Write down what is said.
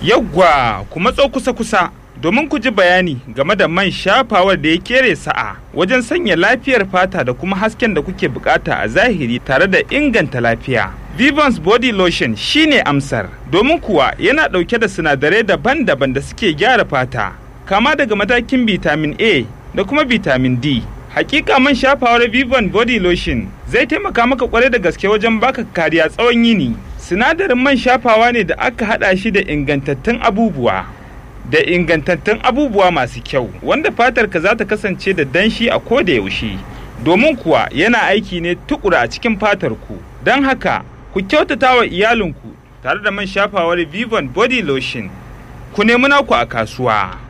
Yawwa ku matso kusa-kusa domin ku ji bayani game da man shafawar da ya kere sa'a wajen sanya lafiyar fata da kuma hasken da kuke bukata a zahiri tare da inganta lafiya. Vivans Body Lotion shine amsar domin kuwa yana ɗauke da sinadarai daban-daban da suke gyara fata kama daga matakin vitamin A da kuma vitamin D. Hakika man shafawar Vivan Body Lotion zai taimaka maka kwarai da gaske wajen baka kariya tsawon yini. Sinadarin man shafawa ne da aka hada shi da ingantattun abubuwa. Da ingantattun abubuwa masu kyau wanda fatarka za ta kasance da danshi a koda yaushe. Domin kuwa yana aiki ne tukura a cikin fatarku. Don haka ku kyautata wa iyalinku tare da man shafawar Vivan Body Lotion. Ku nemi naku a kasuwa.